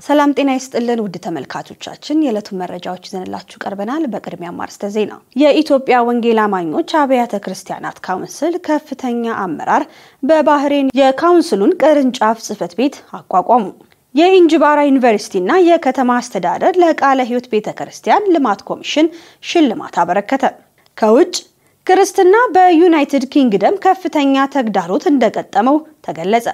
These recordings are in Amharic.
ሰላም ጤና ይስጥልን ውድ ተመልካቾቻችን፣ የዕለቱን መረጃዎች ይዘንላችሁ ቀርበናል። በቅድሚያ ማርስተ ዜና። የኢትዮጵያ ወንጌል አማኞች አብያተ ክርስቲያናት ካውንስል ከፍተኛ አመራር በባህሬን የካውንስሉን ቅርንጫፍ ጽሕፈት ቤት አቋቋሙ። የኢንጅባራ ዩኒቨርሲቲና የከተማ አስተዳደር ለቃለ ሕይወት ቤተ ክርስቲያን ልማት ኮሚሽን ሽልማት አበረከተ። ከውጭ ክርስትና በዩናይትድ ኪንግደም ከፍተኛ ተግዳሮት እንደገጠመው ተገለጸ።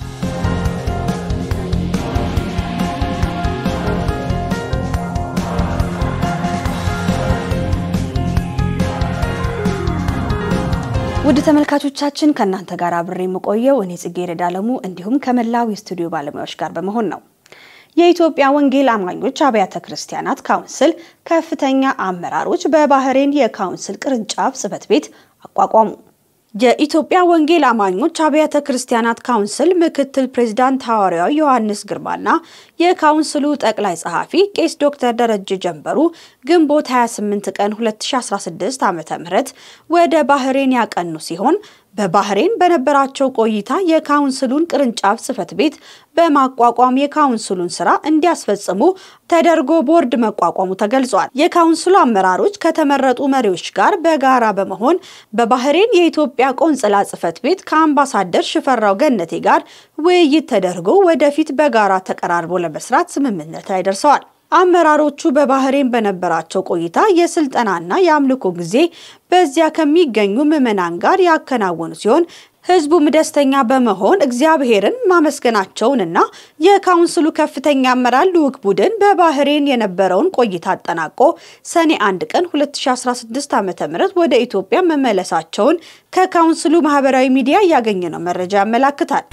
ውድ ተመልካቾቻችን ከእናንተ ጋር አብሬ የምቆየው እኔ ጽጌረዳ አለሙ እንዲሁም ከመላው የስቱዲዮ ባለሙያዎች ጋር በመሆን ነው። የኢትዮጵያ ወንጌል አማኞች አብያተ ክርስቲያናት ካውንስል ከፍተኛ አመራሮች በባህሬን የካውንስል ቅርንጫፍ ጽሕፈት ቤት አቋቋሙ። የኢትዮጵያ ወንጌል አማኞች አብያተ ክርስቲያናት ካውንስል ምክትል ፕሬዚዳንት ሐዋርያው ዮሐንስ ግርማና የካውንስሉ ጠቅላይ ጸሐፊ ቄስ ዶክተር ደረጀ ጀንበሩ ግንቦት 28 ቀን 2016 ዓ.ም ወደ ባህሬን ያቀኑ ሲሆን በባህሬን በነበራቸው ቆይታ የካውንስሉን ቅርንጫፍ ጽሕፈት ቤት በማቋቋም የካውንስሉን ስራ እንዲያስፈጽሙ ተደርጎ ቦርድ መቋቋሙ ተገልጿል። የካውንስሉ አመራሮች ከተመረጡ መሪዎች ጋር በጋራ በመሆን በባህሬን የኢትዮጵያ ቆንጽላ ጽሕፈት ቤት ከአምባሳደር ሽፈራው ገነቴ ጋር ውይይት ተደርጎ ወደፊት በጋራ ተቀራርቦ ለመስራት ስምምነት ላይ ደርሰዋል። አመራሮቹ በባህሬን በነበራቸው ቆይታ የስልጠናና የአምልኮ ጊዜ በዚያ ከሚገኙ ምዕመናን ጋር ያከናወኑ ሲሆን ሕዝቡም ደስተኛ በመሆን እግዚአብሔርን ማመስገናቸውንና የካውንስሉ ከፍተኛ አመራር ልዑክ ቡድን በባህሬን የነበረውን ቆይታ አጠናቆ ሰኔ 1 ቀን 2016 ዓ.ም ወደ ኢትዮጵያ መመለሳቸውን ከካውንስሉ ማህበራዊ ሚዲያ ያገኘነው መረጃ ያመላክታል።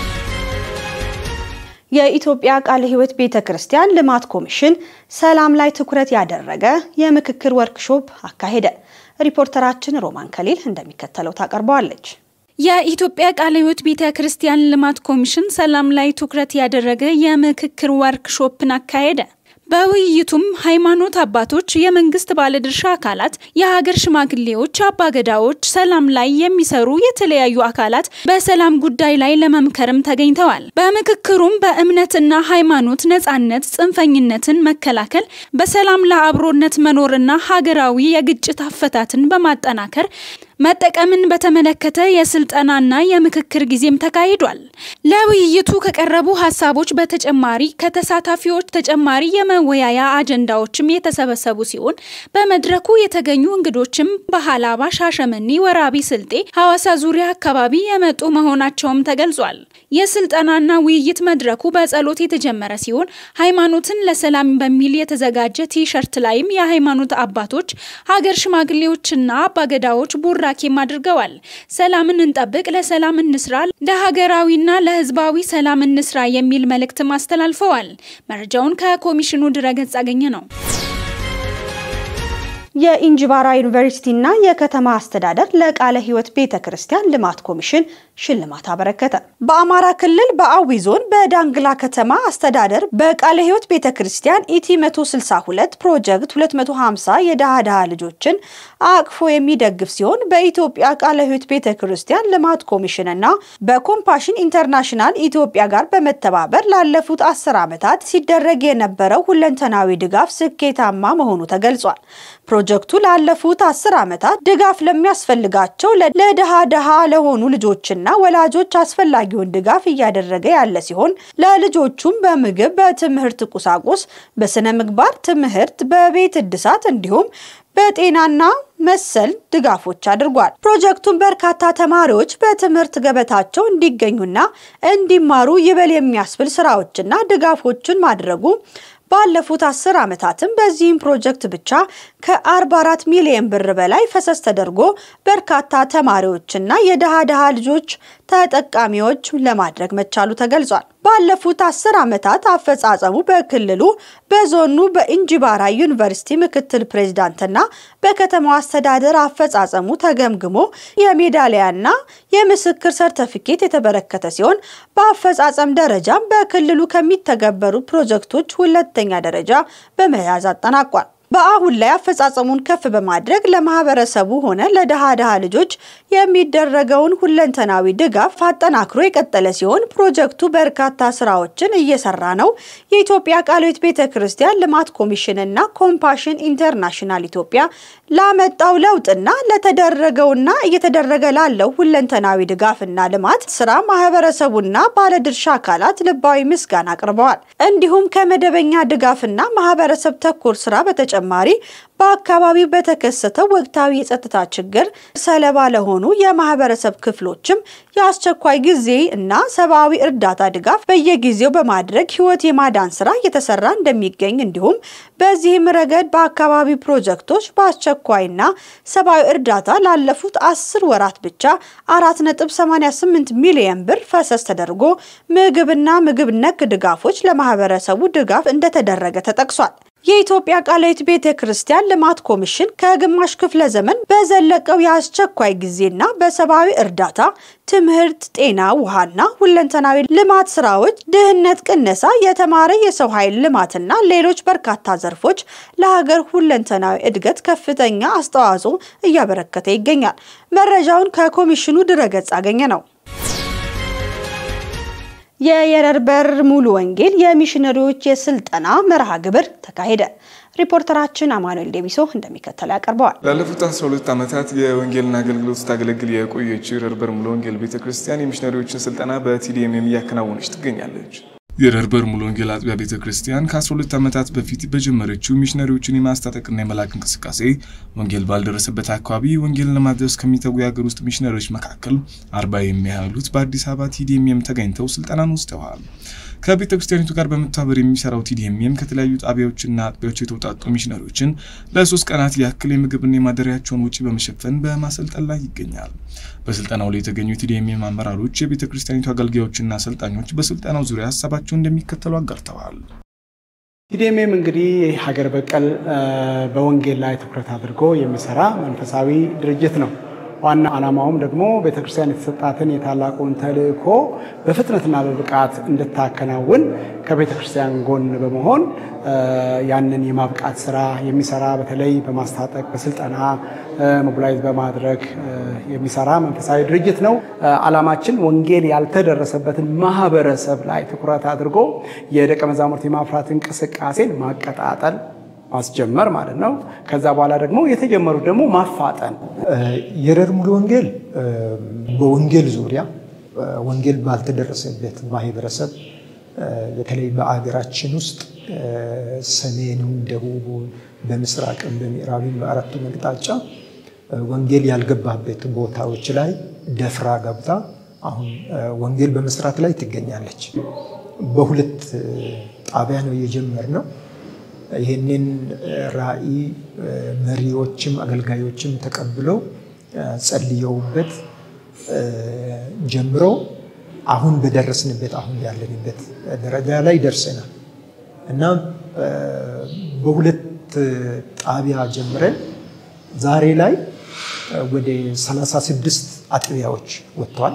የኢትዮጵያ ቃለ ሕይወት ቤተ ክርስቲያን ልማት ኮሚሽን ሰላም ላይ ትኩረት ያደረገ የምክክር ወርክሾፕ አካሄደ። ሪፖርተራችን ሮማን ከሊል እንደሚከተለው ታቀርበዋለች። የኢትዮጵያ ቃለ ሕይወት ቤተ ክርስቲያን ልማት ኮሚሽን ሰላም ላይ ትኩረት ያደረገ የምክክር ወርክሾፕን አካሄደ። በውይይቱም ሃይማኖት አባቶች፣ የመንግስት ባለድርሻ አካላት፣ የሀገር ሽማግሌዎች፣ አባገዳዎች፣ ሰላም ላይ የሚሰሩ የተለያዩ አካላት በሰላም ጉዳይ ላይ ለመምከርም ተገኝተዋል። በምክክሩም በእምነትና ሃይማኖት ነጻነት፣ ጽንፈኝነትን መከላከል፣ በሰላም ለአብሮነት መኖርና ሀገራዊ የግጭት አፈታትን በማጠናከር መጠቀምን በተመለከተ የስልጠናና የምክክር ጊዜም ተካሂዷል። ለውይይቱ ከቀረቡ ሀሳቦች በተጨማሪ ከተሳታፊዎች ተጨማሪ የመወያያ አጀንዳዎችም የተሰበሰቡ ሲሆን በመድረኩ የተገኙ እንግዶችም በሀላባ፣ ሻሸመኔ፣ ወራቢ ስልጤ፣ ሐዋሳ ዙሪያ አካባቢ የመጡ መሆናቸውም ተገልጿል። የስልጠናና ውይይት መድረኩ በጸሎት የተጀመረ ሲሆን ሃይማኖትን ለሰላም በሚል የተዘጋጀ ቲሸርት ላይም የሃይማኖት አባቶች፣ ሀገር ሽማግሌዎችና አባገዳዎች ቡራ ኬም አድርገዋል። ሰላምን እንጠብቅ፣ ለሰላም እንስራ፣ ለሀገራዊና ለሕዝባዊ ሰላም እንስራ የሚል መልእክትም አስተላልፈዋል። መረጃውን ከኮሚሽኑ ድረገጽ አገኘ ነው። የኢንጅባራ ዩኒቨርሲቲና የከተማ አስተዳደር ለቃለ ሕይወት ቤተ ክርስቲያን ልማት ኮሚሽን ሽልማት አበረከተ። በአማራ ክልል በአዊ ዞን በዳንግላ ከተማ አስተዳደር በቃለ ሕይወት ቤተ ክርስቲያን ኢቲ 162 ፕሮጀክት 250 የድሃ ድሃ ልጆችን አቅፎ የሚደግፍ ሲሆን በኢትዮጵያ ቃለ ሕይወት ቤተ ክርስቲያን ልማት ኮሚሽንና በኮምፓሽን ኢንተርናሽናል ኢትዮጵያ ጋር በመተባበር ላለፉት አስር ዓመታት ሲደረግ የነበረው ሁለንተናዊ ድጋፍ ስኬታማ መሆኑ ተገልጿል። ፕሮጀክቱ ላለፉት አስር ዓመታት ድጋፍ ለሚያስፈልጋቸው ለድሃ ድሃ ለሆኑ ልጆችና ወላጆች አስፈላጊውን ድጋፍ እያደረገ ያለ ሲሆን ለልጆቹም በምግብ፣ በትምህርት ቁሳቁስ፣ በስነ ምግባር ትምህርት፣ በቤት እድሳት እንዲሁም በጤናና መሰል ድጋፎች አድርጓል። ፕሮጀክቱን በርካታ ተማሪዎች በትምህርት ገበታቸው እንዲገኙና እንዲማሩ ይበል የሚያስብል ስራዎችና ድጋፎችን ማድረጉ ባለፉት አስር ዓመታትም በዚህም ፕሮጀክት ብቻ ከ44 ሚሊዮን ብር በላይ ፈሰስ ተደርጎ በርካታ ተማሪዎችና የድሃ ድሃ ልጆች ተጠቃሚዎች ለማድረግ መቻሉ ተገልጿል። ባለፉት አስር ዓመታት አፈጻጸሙ በክልሉ በዞኑ በኢንጂባራ ዩኒቨርሲቲ ምክትል ፕሬዚዳንትና በከተማው አስተዳደር አፈጻጸሙ ተገምግሞ የሜዳሊያና የምስክር ሰርተፊኬት የተበረከተ ሲሆን በአፈጻጸም ደረጃም በክልሉ ከሚተገበሩ ፕሮጀክቶች ሁለተኛ ደረጃ በመያዝ አጠናቋል። በአሁን ላይ አፈጻጸሙን ከፍ በማድረግ ለማህበረሰቡ ሆነ ለድሃ ድሃ ልጆች የሚደረገውን ሁለንተናዊ ድጋፍ አጠናክሮ የቀጠለ ሲሆን ፕሮጀክቱ በርካታ ስራዎችን እየሰራ ነው። የኢትዮጵያ ቃለ ሕይወት ቤተ ክርስቲያን ልማት ኮሚሽን እና ኮምፓሽን ኢንተርናሽናል ኢትዮጵያ ላመጣው ለውጥና ለተደረገውና እየተደረገ ላለው ሁለንተናዊ ድጋፍና ልማት ስራ ማህበረሰቡና ባለድርሻ አካላት ልባዊ ምስጋና አቅርበዋል። እንዲሁም ከመደበኛ ድጋፍና ማህበረሰብ ተኮር ስራ በተጨማሪ በአካባቢው በተከሰተው ወቅታዊ የጸጥታ ችግር ሰለባ ለሆኑ የማህበረሰብ ክፍሎችም የአስቸኳይ ጊዜ እና ሰብአዊ እርዳታ ድጋፍ በየጊዜው በማድረግ ህይወት የማዳን ስራ እየተሰራ እንደሚገኝ እንዲሁም በዚህም ረገድ በአካባቢው ፕሮጀክቶች በአስቸኳይና ሰብአዊ እርዳታ ላለፉት አስር ወራት ብቻ አራት ነጥብ 88 ሚሊዮን ብር ፈሰስ ተደርጎ ምግብና ምግብ ነክ ድጋፎች ለማህበረሰቡ ድጋፍ እንደተደረገ ተጠቅሷል። የኢትዮጵያ ቃለ ሕይወት ቤተ ክርስቲያን ልማት ኮሚሽን ከግማሽ ክፍለ ዘመን በዘለቀው የአስቸኳይ ጊዜና በሰብአዊ እርዳታ፣ ትምህርት፣ ጤና፣ ውሃና ሁለንተናዊ ልማት ስራዎች፣ ድህነት ቅነሳ፣ የተማረ የሰው ኃይል ልማትና ሌሎች በርካታ ዘርፎች ለሀገር ሁለንተናዊ እድገት ከፍተኛ አስተዋጽኦ እያበረከተ ይገኛል። መረጃውን ከኮሚሽኑ ድረገጽ አገኘ ነው። የየረር በር ሙሉ ወንጌል የሚሽነሪዎች የስልጠና መርሃ ግብር ተካሄደ። ሪፖርተራችን አማኑኤል ዴቢሶ እንደሚከተለው ያቀርበዋል። ላለፉት 12 ዓመታት የወንጌልን አገልግሎት ስታገለግል የቆየችው የየረር በር ሙሉ ወንጌል ቤተክርስቲያን የሚሽነሪዎችን ስልጠና በቲዲኤምኤም እያከናወነች ትገኛለች። የየረር በር ሙሉ ወንጌል አጥቢያ ቤተ ክርስቲያን ከ12 ዓመታት በፊት በጀመረችው ሚሽነሪዎችን የማስታጠቅና የመላክ እንቅስቃሴ ወንጌል ባልደረሰበት አካባቢ ወንጌልን ለማድረስ ከሚተጉ የሀገር ውስጥ ሚሽነሪዎች መካከል አርባ የሚያህሉት በአዲስ አበባ ቲዲኤምኤም ተገኝተው ስልጠናን ወስደዋል። ከቤተ ክርስቲያኒቱ ጋር በመተባበር የሚሰራው ቲዲኤምኤም ከተለያዩ ጣቢያዎችና አጥቢያዎች የተውጣጡ ሚሽነሪዎችን ለሶስት ቀናት ያክል የምግብና የማደሪያቸውን ውጪ በመሸፈን በማሰልጠን ላይ ይገኛል። በስልጠናው ላይ የተገኙ የቲዲኤምኤም አመራሮች፣ የቤተ ክርስቲያኒቱ አገልጋዮችና አሰልጣኞች በስልጠናው ዙሪያ ሀሳባቸውን እንደሚከተሉ አጋርተዋል። ቲዲኤምኤም እንግዲህ ሀገር በቀል በወንጌል ላይ ትኩረት አድርጎ የሚሰራ መንፈሳዊ ድርጅት ነው። ዋና ዓላማውም ደግሞ ቤተክርስቲያን የተሰጣትን የታላቁን ተልእኮ በፍጥነትና በብቃት እንድታከናውን ከቤተክርስቲያን ጎን በመሆን ያንን የማብቃት ስራ የሚሰራ በተለይ በማስታጠቅ በስልጠና ሞቢላይዝ በማድረግ የሚሰራ መንፈሳዊ ድርጅት ነው። ዓላማችን ወንጌል ያልተደረሰበትን ማህበረሰብ ላይ ትኩረት አድርጎ የደቀ መዛሙርት የማፍራት እንቅስቃሴን ማቀጣጠል ማስጀመር ማለት ነው። ከዛ በኋላ ደግሞ የተጀመሩት ደግሞ ማፋጠን። የረር ሙሉ ወንጌል በወንጌል ዙሪያ ወንጌል ባልተደረሰበት ማህበረሰብ በተለይ በአገራችን ውስጥ ሰሜኑን፣ ደቡቡን፣ በምስራቅም በምዕራብም በአራቱ አቅጣጫ ወንጌል ያልገባበት ቦታዎች ላይ ደፍራ ገብታ አሁን ወንጌል በመስራት ላይ ትገኛለች። በሁለት ጣቢያ ነው የጀመርነው። ይህንን ራዕይ መሪዎችም አገልጋዮችም ተቀብለው ጸልየውበት ጀምረው አሁን በደረስንበት አሁን ያለንበት ደረጃ ላይ ደርሰናል እና በሁለት ጣቢያ ጀምረን ዛሬ ላይ ወደ 36 አጥቢያዎች ወጥተዋል።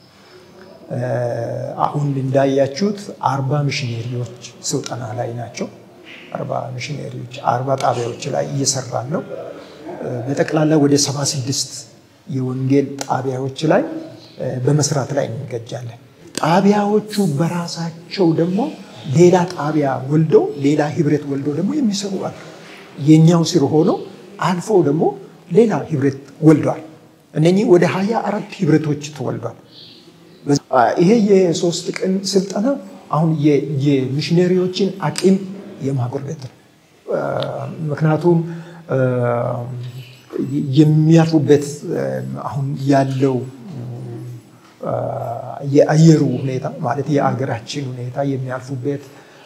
አሁን እንዳያችሁት አርባ ሚሽነሪዎች ስልጠና ላይ ናቸው። አርባ ሚሽነሪዎች አርባ ጣቢያዎች ላይ እየሰራን ነው። በጠቅላላ ወደ 76 የወንጌል ጣቢያዎች ላይ በመስራት ላይ እንገጃለን። ጣቢያዎቹ በራሳቸው ደግሞ ሌላ ጣቢያ ወልዶ ሌላ ህብረት ወልዶ ደግሞ የሚሰሩ አሉ። የኛው ስር ሆኖ አልፎ ደግሞ ሌላ ህብረት ወልዷል። እነኚህ ወደ ሀያ አራት ህብረቶች ተወልዷል። ይሄ የሶስት ቀን ስልጠና አሁን የሚሽነሪዎችን አቅም የማጎልበት ነው። ምክንያቱም የሚያርፉበት አሁን ያለው የአየሩ ሁኔታ ማለት የአገራችን ሁኔታ የሚያልፉበት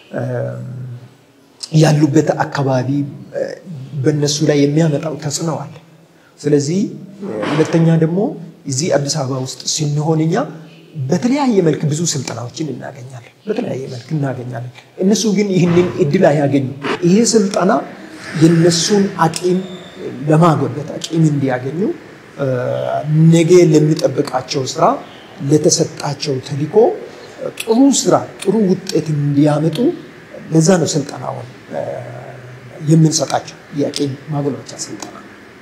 ያሉበት አካባቢ በእነሱ ላይ የሚያመጣው ተጽዕኖ አለ። ስለዚህ ሁለተኛ ደግሞ እዚህ አዲስ አበባ ውስጥ ስንሆን እኛ በተለያየ መልክ ብዙ ስልጠናዎችን እናገኛለን። በተለያየ መልክ እናገኛለን። እነሱ ግን ይህንን እድል አያገኙ። ይሄ ስልጠና የነሱን አቂም ለማጎልበት አቂም እንዲያገኙ ነገ ለሚጠብቃቸው ስራ ለተሰጣቸው ተልዕኮ ጥሩ ስራ ጥሩ ውጤት እንዲያመጡ ለዛ ነው ስልጠናውን የምንሰጣቸው የአቅም ማጎልበቻ ስልጠና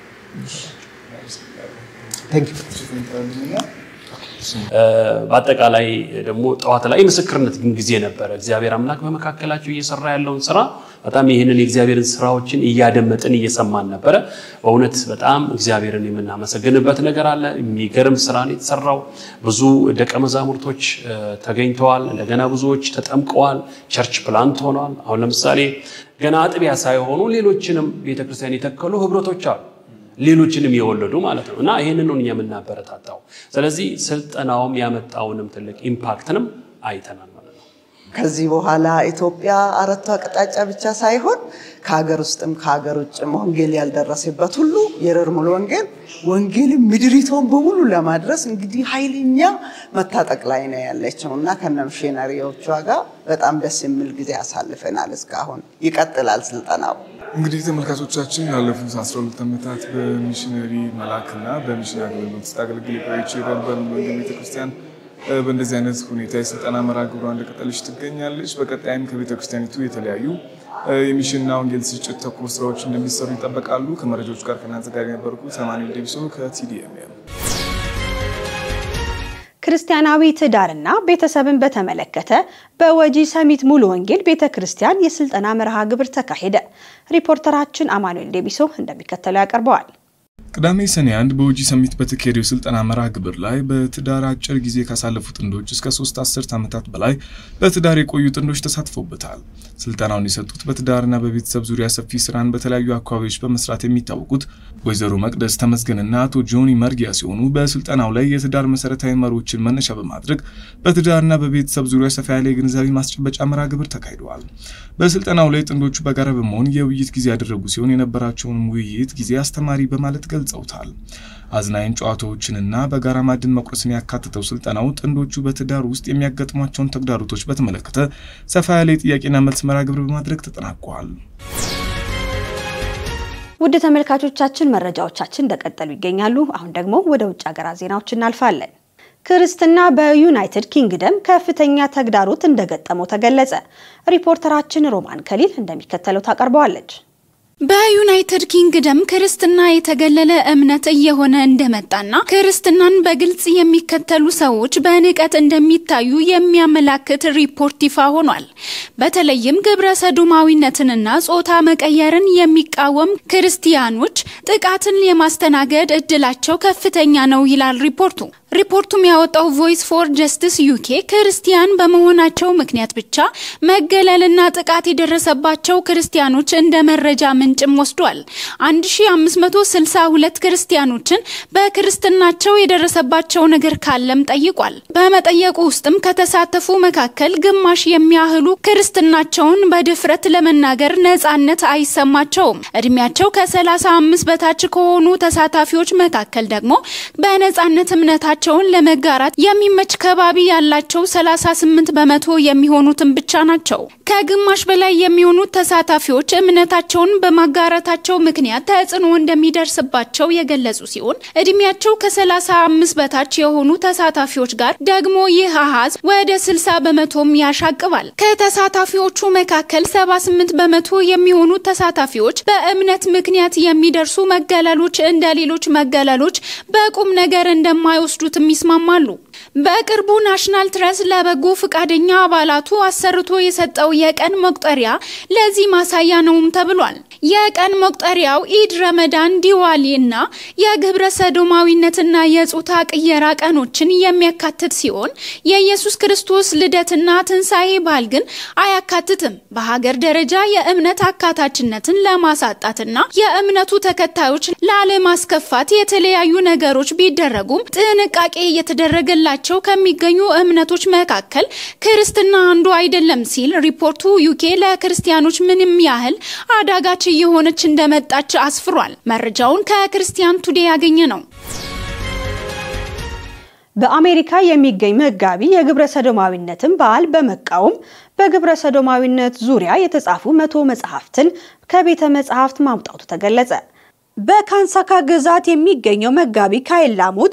በአጠቃላይ ደግሞ ጠዋት ላይ የምስክርነት ጊዜ ነበረ። እግዚአብሔር አምላክ በመካከላቸው እየሰራ ያለውን ስራ በጣም ይህንን የእግዚአብሔርን ስራዎችን እያደመጥን እየሰማን ነበረ። በእውነት በጣም እግዚአብሔርን የምናመሰግንበት ነገር አለ። የሚገርም ስራ ነው የተሰራው። ብዙ ደቀ መዛሙርቶች ተገኝተዋል። እንደገና ብዙዎች ተጠምቀዋል። ቸርች ፕላንት ሆነዋል። አሁን ለምሳሌ ገና አጥቢያ ሳይሆኑ ሌሎችንም ቤተክርስቲያን የተከሉ ህብረቶች አሉ ሌሎችንም የወለዱ ማለት ነው። እና ይህንን ነው እኛ የምናበረታታው። ስለዚህ ስልጠናውም ያመጣውንም ትልቅ ኢምፓክትንም አይተናል ማለት ነው። ከዚህ በኋላ ኢትዮጵያ አራቱ አቅጣጫ ብቻ ሳይሆን ከሀገር ውስጥም ከሀገር ውጭም ወንጌል ያልደረሰበት ሁሉ የረር ሙሉ ወንጌል ወንጌልን ምድሪቷን በሙሉ ለማድረስ እንግዲህ ኃይለኛ መታጠቅ ላይ ነው ያለችው እና ከነ ሚሽነሪዎቿ ጋር በጣም ደስ የሚል ጊዜ አሳልፈናል። እስካሁን ይቀጥላል ስልጠናው። እንግዲህ ተመልካቾቻችን ላለፉት 12 ዓመታት በሚሽነሪ መላክና በሚሽን አገልግሎት ስታገለግል የቆየችው የረርበር ወንጌል ቤተክርስቲያን በእንደዚህ አይነት ሁኔታ የስልጠና መርሃ ግብሯ እንደቀጠለች ትገኛለች። በቀጣይም ከቤተክርስቲያኒቱ የተለያዩ የሚሽንና ወንጌል ስርጭት ተኮር ስራዎች እንደሚሰሩ ይጠበቃሉ። ከመረጃዎች ጋር ከእናንተ ጋር የነበርኩት አማኑኤል ዴቢሶ ከቲዲኤምኤም። ክርስቲያናዊ ትዳርና ቤተሰብን በተመለከተ በወጂ ሰሚት ሙሉ ወንጌል ቤተ ክርስቲያን የስልጠና መርሃ ግብር ተካሄደ። ሪፖርተራችን አማኑኤል ዴቢሶ እንደሚከተለው ያቀርበዋል። ቅዳሜ ሰኔ አንድ በወጂ ሰሚት በተካሄደው የስልጠና መርሃ ግብር ላይ በትዳር አጭር ጊዜ ካሳለፉ ጥንዶች እስከ ሶስት አስርት ዓመታት በላይ በትዳር የቆዩ ጥንዶች ተሳትፎበታል። ስልጠናውን የሰጡት በትዳርና በቤተሰብ ዙሪያ ሰፊ ስራን በተለያዩ አካባቢዎች በመስራት የሚታወቁት ወይዘሮ መቅደስ ተመስገንና አቶ ጆኒ መርጊያ ሲሆኑ በስልጠናው ላይ የትዳር መሰረታዊ መሪዎችን መነሻ በማድረግ በትዳርና በቤተሰብ ዙሪያ ሰፋ ያለ የግንዛቤ ማስጨበጫ መርሃ ግብር ተካሂደዋል። በስልጠናው ላይ ጥንዶቹ በጋራ በመሆን የውይይት ጊዜ ያደረጉ ሲሆን የነበራቸውን ውይይት ጊዜ አስተማሪ በማለት ገልጸውታል። አዝናኝ ጨዋታዎችንና በጋራ ማዕድን መቁረስን ያካተተው ስልጠናው ጥንዶቹ በትዳር ውስጥ የሚያጋጥሟቸውን ተግዳሮቶች በተመለከተ ሰፋ ያለ የጥያቄና መልስ መርሃ ግብር በማድረግ ተጠናቋል። ውድ ተመልካቾቻችን መረጃዎቻችን እንደቀጠሉ ይገኛሉ። አሁን ደግሞ ወደ ውጭ ሀገራት ዜናዎች እናልፋለን። ክርስትና በዩናይትድ ኪንግደም ከፍተኛ ተግዳሮት እንደገጠመው ተገለጸ። ሪፖርተራችን ሮማን ከሊል እንደሚከተለው ታቀርበዋለች። በዩናይትድ ኪንግደም ክርስትና የተገለለ እምነት እየሆነ እንደመጣና ክርስትናን በግልጽ የሚከተሉ ሰዎች በንቀት እንደሚታዩ የሚያመላክት ሪፖርት ይፋ ሆኗል። በተለይም ግብረ ሰዶማዊነትንና ጾታ መቀየርን የሚቃወም ክርስቲያኖች ጥቃትን የማስተናገድ እድላቸው ከፍተኛ ነው ይላል ሪፖርቱ። ሪፖርቱም ያወጣው ቮይስ ፎር ጀስቲስ ዩኬ ክርስቲያን በመሆናቸው ምክንያት ብቻ መገለልና ጥቃት የደረሰባቸው ክርስቲያኖች እንደ መረጃ ምንጭም ወስዷል። 1562 ክርስቲያኖችን በክርስትናቸው የደረሰባቸው ነገር ካለም ጠይቋል። በመጠየቁ ውስጥም ከተሳተፉ መካከል ግማሽ የሚያህሉ ክርስትናቸውን በድፍረት ለመናገር ነጻነት አይሰማቸውም። እድሜያቸው ከ35 በታች ከሆኑ ተሳታፊዎች መካከል ደግሞ በነጻነት እምነታቸውን ለመጋራት የሚመች ከባቢ ያላቸው 38 በመቶ የሚሆኑትን ብቻ ናቸው። ከግማሽ በላይ የሚሆኑት ተሳታፊዎች እምነታቸውን በማጋራታቸው ምክንያት ተጽዕኖ እንደሚደርስባቸው የገለጹ ሲሆን እድሜያቸው ከ35 በታች የሆኑ ተሳታፊዎች ጋር ደግሞ ይህ አሃዝ ወደ 60 በመቶም ያሻቅባል። ከተሳታፊዎቹ መካከል 78 በመቶ የሚሆኑ ተሳታፊዎች በእምነት ምክንያት የሚደርሱ መገለሎች እንደ ሌሎች መገለሎች በቁም ነገር እንደማይወስዱትም ይስማማሉ። በቅርቡ ናሽናል ትረስ ለበጎ ፈቃደኛ አባላቱ አሰርቶ የሰጠው የቀን መቁጠሪያ ለዚህ ማሳያ ነውም ተብሏል። የቀን መቁጠሪያው ኢድ፣ ረመዳን፣ ዲዋሊ እና የግብረ ሰዶማዊነትና የጾታ ቅየራ ቀኖችን የሚያካትት ሲሆን የኢየሱስ ክርስቶስ ልደትና ትንሣኤ በዓል ግን አያካትትም። በሀገር ደረጃ የእምነት አካታችነትን ለማሳጣትና የእምነቱ ተከታዮች ላለማስከፋት የተለያዩ ነገሮች ቢደረጉም ጥንቃቄ እየተደረገላቸው ከሚገኙ እምነቶች መካከል ክርስትና አንዱ አይደለም ሲል ሪፖርቱ ዩኬ ለክርስቲያኖች ምንም ያህል አዳጋች እየሆነች እንደመጣች አስፍሯል። መረጃውን ከክርስቲያን ቱዴ ያገኘ ነው። በአሜሪካ የሚገኝ መጋቢ የግብረ ሰዶማዊነትን በዓል በመቃወም በግብረ ሰዶማዊነት ዙሪያ የተጻፉ መቶ መጽሐፍትን ከቤተ መጽሐፍት ማውጣቱ ተገለጸ። በካንሳካ ግዛት የሚገኘው መጋቢ ካይል ላሙት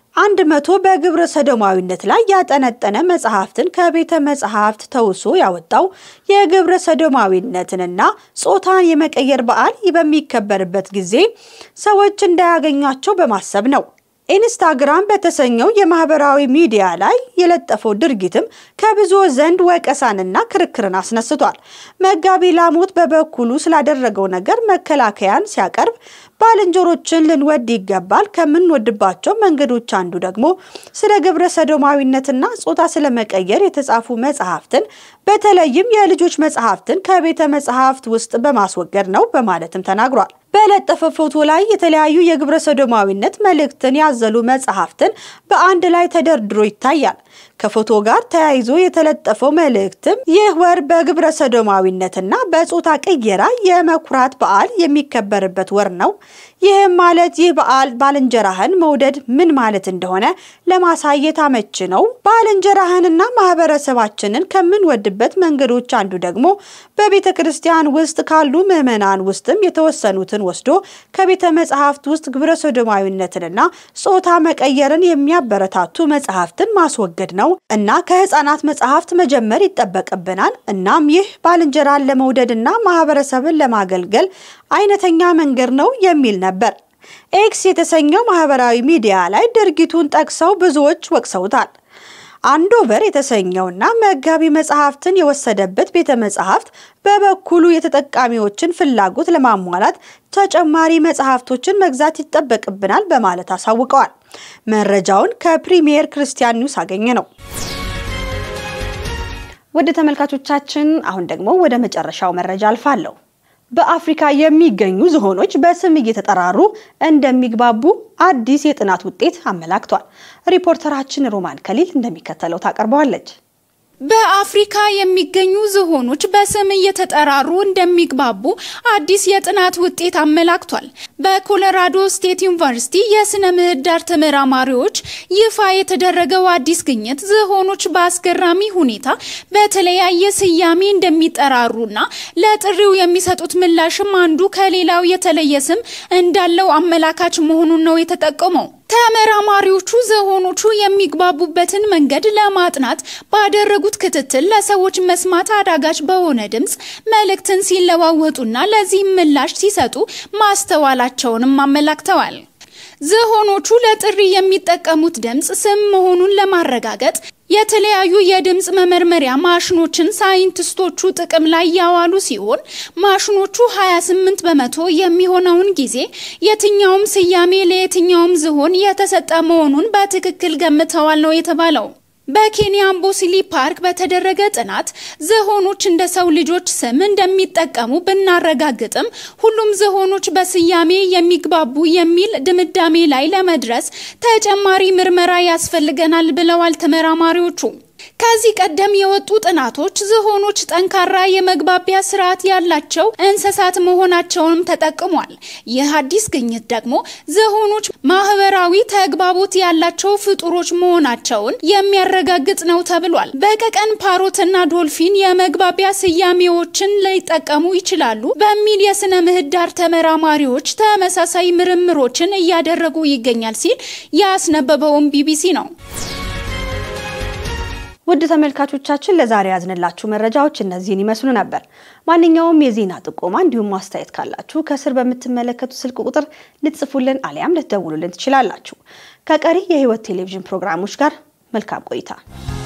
አንድ መቶ በግብረ ሰዶማዊነት ላይ ያጠነጠነ መጽሐፍትን ከቤተ መጽሐፍት ተውሶ ያወጣው የግብረ ሰዶማዊነትንና ጾታን የመቀየር በዓል በሚከበርበት ጊዜ ሰዎች እንዳያገኟቸው በማሰብ ነው። ኢንስታግራም በተሰኘው የማህበራዊ ሚዲያ ላይ የለጠፈው ድርጊትም ከብዙ ዘንድ ወቀሳንና ክርክርን አስነስቷል። መጋቢ ላሞት በበኩሉ ስላደረገው ነገር መከላከያን ሲያቀርብ ባልንጀሮችን ልንወድ ይገባል፣ ከምንወድባቸው መንገዶች አንዱ ደግሞ ስለ ግብረ ሰዶማዊነትና ጾታ ስለመቀየር የተጻፉ መጽሐፍትን በተለይም የልጆች መጽሐፍትን ከቤተ መጽሐፍት ውስጥ በማስወገድ ነው በማለትም ተናግሯል። በለጠፈ ፎቶ ላይ የተለያዩ የግብረ ሰዶማዊነት መልእክትን ያዘሉ መጽሐፍትን በአንድ ላይ ተደርድሮ ይታያል። ከፎቶ ጋር ተያይዞ የተለጠፈው መልእክትም ይህ ወር በግብረ ሰዶማዊነትና በጾታ ቅየራ የመኩራት በዓል የሚከበርበት ወር ነው። ይህም ማለት ይህ በዓል ባልንጀራህን መውደድ ምን ማለት እንደሆነ ለማሳየት አመች ነው። ባልንጀራህንና ማህበረሰባችንን ከምንወድበት መንገዶች አንዱ ደግሞ በቤተ ክርስቲያን ውስጥ ካሉ ምዕመናን ውስጥም የተወሰኑትን ወስዶ ከቤተ መጽሐፍት ውስጥ ግብረ ሰዶማዊነትንና ጾታ መቀየርን የሚያበረታቱ መጽሐፍትን ማስወገድ ነው እና ከህፃናት መጽሐፍት መጀመር ይጠበቅብናል። እናም ይህ ባልንጀራን ለመውደድና ማህበረሰብን ለማገልገል አይነተኛ መንገድ ነው የሚል ነበር። ኤክስ የተሰኘው ማህበራዊ ሚዲያ ላይ ድርጊቱን ጠቅሰው ብዙዎች ወቅሰውታል። አንዶቨር የተሰኘውና መጋቢ መጽሐፍትን የወሰደበት ቤተ መጽሐፍት በበኩሉ የተጠቃሚዎችን ፍላጎት ለማሟላት ተጨማሪ መጽሐፍቶችን መግዛት ይጠበቅብናል በማለት አሳውቀዋል። መረጃውን ከፕሪሚየር ክርስቲያን ኒውስ አገኘ ነው። ወደ ተመልካቾቻችን አሁን ደግሞ ወደ መጨረሻው መረጃ አልፋለሁ። በአፍሪካ የሚገኙ ዝሆኖች በስም እየተጠራሩ እንደሚግባቡ አዲስ የጥናት ውጤት አመላክቷል። ሪፖርተራችን ሮማን ከሊል እንደሚከተለው ታቀርበዋለች። በአፍሪካ የሚገኙ ዝሆኖች በስም እየተጠራሩ እንደሚግባቡ አዲስ የጥናት ውጤት አመላክቷል። በኮሎራዶ ስቴት ዩኒቨርሲቲ የስነ ምህዳር ተመራማሪዎች ይፋ የተደረገው አዲስ ግኝት ዝሆኖች በአስገራሚ ሁኔታ በተለያየ ስያሜ እንደሚጠራሩና ለጥሪው የሚሰጡት ምላሽም አንዱ ከሌላው የተለየ ስም እንዳለው አመላካች መሆኑን ነው የተጠቆመው። ተመራማሪዎቹ ዝሆኖቹ የሚግባቡበትን መንገድ ለማጥናት ባደረጉት ክትትል ለሰዎች መስማት አዳጋች በሆነ ድምፅ መልእክትን ሲለዋወጡና ለዚህም ምላሽ ሲሰጡ ማስተዋላቸውንም አመላክተዋል። ዝሆኖቹ ለጥሪ የሚጠቀሙት ድምፅ ስም መሆኑን ለማረጋገጥ የተለያዩ የድምፅ መመርመሪያ ማሽኖችን ሳይንቲስቶቹ ጥቅም ላይ ያዋሉ ሲሆን ማሽኖቹ 28 በመቶ የሚሆነውን ጊዜ የትኛውም ስያሜ ለየትኛውም ዝሆን የተሰጠ መሆኑን በትክክል ገምተዋል ነው የተባለው። በኬንያ አምቦሲሊ ፓርክ በተደረገ ጥናት ዝሆኖች እንደ ሰው ልጆች ስም እንደሚጠቀሙ ብናረጋግጥም ሁሉም ዝሆኖች በስያሜ የሚግባቡ የሚል ድምዳሜ ላይ ለመድረስ ተጨማሪ ምርመራ ያስፈልገናል ብለዋል ተመራማሪዎቹ። ከዚህ ቀደም የወጡ ጥናቶች ዝሆኖች ጠንካራ የመግባቢያ ስርዓት ያላቸው እንስሳት መሆናቸውንም ተጠቅሟል። ይህ አዲስ ግኝት ደግሞ ዝሆኖች ማህበራዊ ተግባቦት ያላቸው ፍጡሮች መሆናቸውን የሚያረጋግጥ ነው ተብሏል። በቀቀን ፓሮትና ዶልፊን የመግባቢያ ስያሜዎችን ሊጠቀሙ ይችላሉ በሚል የስነ ምህዳር ተመራማሪዎች ተመሳሳይ ምርምሮችን እያደረጉ ይገኛል ሲል ያስነበበውም ቢቢሲ ነው። ውድ ተመልካቾቻችን ለዛሬ ያዝንላችሁ መረጃዎች እነዚህን ይመስሉ ነበር። ማንኛውም የዜና ጥቆማ እንዲሁም ማስተያየት ካላችሁ ከስር በምትመለከቱ ስልክ ቁጥር ልትጽፉልን አሊያም ልትደውሉልን ትችላላችሁ። ከቀሪ የህይወት ቴሌቪዥን ፕሮግራሞች ጋር መልካም ቆይታ